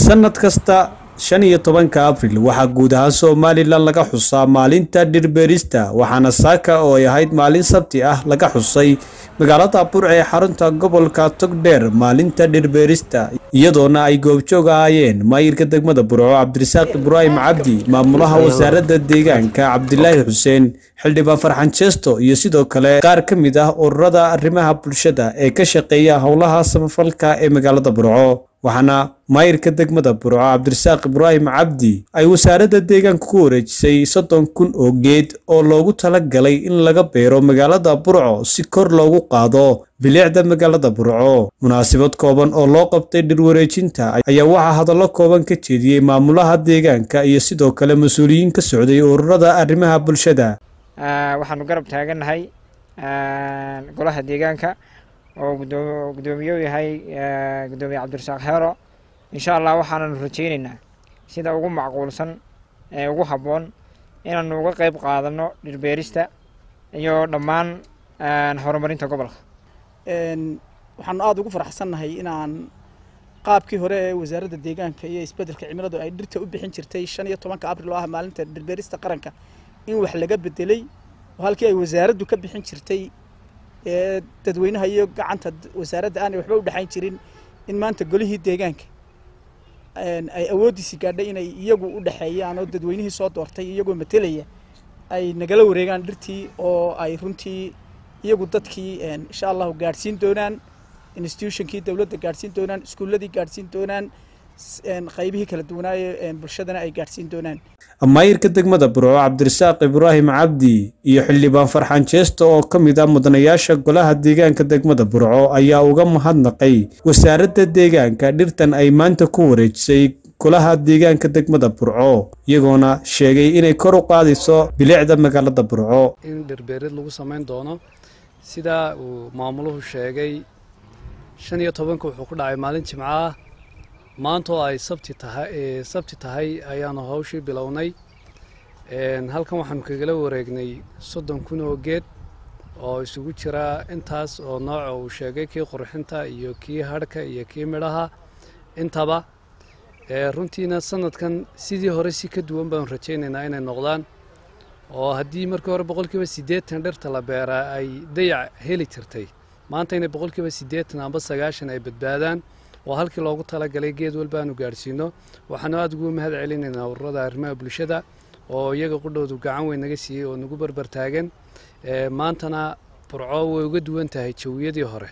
sanad kasta shan iyo tobanka abril waxaa guud ahaan somalilan laga xusaa maalinta dhirbeerista waxaana saaka oo ay ahayd maalin sabti ah laga xusay magaalada burca ee xarunta gobolka togdheer maalinta dhirbeerista iyadoona ay goobjoog ahaayeen maayirka degmada burco cabdirasaaq ibraahim cabdi maamulaha wasaaradda deegaanka cabdilaahi xuseen xildhibaan farxan jeesto iyo sidoo kale qaar ka mid ah ururada arrimaha bulshada ee ka shaqeeya howlaha samafalka ee magaalada burco waxaana maayirka degmada burco cabdirasaaq ibraahim cabdi ay wasaaradda deegaanka ku wareejisay soddon kun oo geed oo loogu tala galay in laga beero magaalada burco si kor loogu qaado bilicda magaalada burco munaasabad kooban oo loo qabtay dhirwareejinta ayaa waxaa hadallo kooban ka jeediyey maamulaha deegaanka iyo sidoo kale mas-uuliyiin ka socday ururada arrimaha bulshada waxaanu garab taagannahay golaha deegaanka oo gudoomiye u yahay gudoomiye cabdirasaaq heero insha allah waxaananu rajaynaynaa sida ugu macquulsan ee ugu habboon inaanu uga qeyb qaadano dhirbeerista iyo dhammaan horumarinta gobolka waxaanu aada ugu faraxsannahay inaan qaabkii hore ee wasaaradda deegaanka iyo isbeddelka cimiladu ay dhirta u bixin jirtay shan iyo tobanka abril oo ah maalinta dhirbeerista qaranka in wax laga bedelay oo halkii ay wasaaraddu ka bixin jirtay ee dadweynaha iyo gacanta wasaaradda aanay waxba u dhexayn jirin in maanta golihii deegaanka ay awooddiisii gaadhay inay iyagu u dhexeeyaan oo dadweynihii soo doortay iyagoo matelaya ay nagala wareegaan dhirtii oo ay runtii iyagu dadkii insha allahu gaadhsiin doonaan institutionkii dowladda gaadhsiin doonaan iskuulladii gaadhsiin doonaan qaybihii kala duwanaaye bulshadana ay gaadhsiin doonaan maayirka degmada burco cabdirasaaq ibraahim cabdi iyo xildhibaan farxaan jeesto oo ka mid ah mudanayaasha golaha deegaanka degmada burco ayaa uga mahadnaqay wasaaradda deegaanka dhirtan ay maanta ku wareejisay golaha deegaanka degmada burco iyagoona sheegay inay kor u qaadayso bilicda magaalada burco in dhirbeerid lagu samayn doono sidaa uu maamuluhu sheegay shan iyo tobanka wuxuu ku dhacay maalin jimco ah maanta oo ay sabti tahay sabti tahay ayaanu hawshii bilownay halkan waxaanu kagala wareegnay soddon kun oo geed oo isugu jira intaas oo nooca uu sheegay kii qurxinta iyo kii hadhka iyo kii midhaha intaba runtiina sanadkan sidii hore si ka duwan baanu rajaynaynaa inay noqdaan oo haddii markii hore boqolkiiba siddeetan dhirta la beeraa ay dayac heli jirtay maanta inay boqolkiiba siddeetan amba sagaashan ay badbaadaan oo halkii loogu talagalay geed walba aanu gaadhsiino waxaanu aada ugu mahad celinaynaa ururada arrimaha bulshada oo iyaga qudhoodu gacan weyn naga siiyey oo nagu barbar taagan maantana burco way uga duwan tahay jawiyadii hore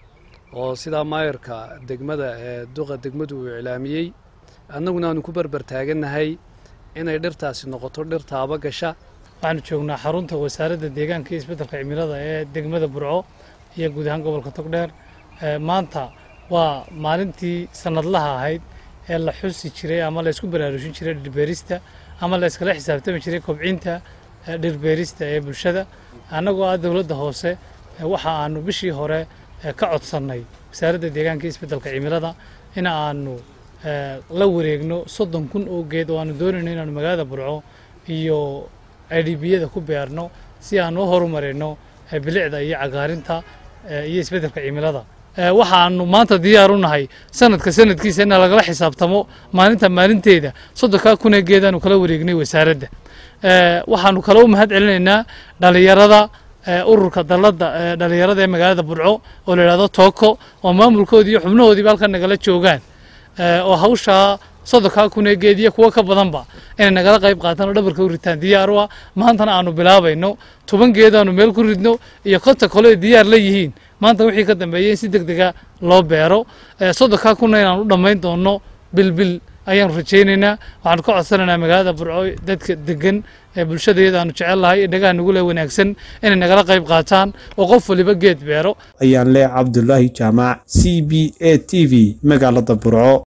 oo sidaa maayarka degmada ee duqa degmadu uu iclaamiyey annaguna aanu ku barbar taagannahay inay dhirtaasi noqoto dhir taaba gasha waxaanu joognaa xarunta wasaaradda deegaanka iyo isbeddelka cimilada ee degmada burco iyo guud ahaan gobolka togdheer maanta waa maalintii sanadlaha ahayd ee la xusi jiray ama la ysku baraarushin jiray dhirbeerista ama la yskala xisaabtami jiray kobcinta dhirbeerista ee bulshada annagoo ah dowladda hoose waxa aanu bishii hore ka codsannay wasaaradda deegaanka iyo isbeddelka cimilada in aanu la wareegno soddon kun oo geed oo aanu doonayno inaanu magaalada burco iyo idhibiyada ku beerno si aanu u horumarino bilicda iyo cagaarinta iyo isbeddelka cimilada waxaanu maanta diyaar u nahay sanadka sanadkiisa in lagala xisaabtamo maalinta maalinteeda soddonkaa kun ee geedaanu kala wareegnay wasaaradda waxaanu kale u mahad celinaynaa dhalinyarada ururka dalladda dhalinyarada ee magaalada burco oo la yidhahdo tooko oo maamulkoodii iyo xubnahoodiiba halkan nagala joogaan oo hawshaa soddonkaa kun ee geed iyo kuwo ka badanba inay nagala qayb qaataan oo dhabarka u ritaan diyaar u ah maantana aanu bilaabayno toban geedaanu meel ku ridno iyo konta kale ay diyaar la yihiin maanta wixii ka dambeeyay in si deg dega loo beero soddonkaa kunna inaan u dhammayn doonno bilbil ayaanu rajaynaynaa waxaanu ka codsanaynaa magaalada burco dadka degan ee bulshadayada aanu jecelnahay indhagaha nagu le wanaagsan inay nagala qayb qaataan oo qof waliba geed beero ayaan leh cabdulaahi jaamac c b a t v magaalada burco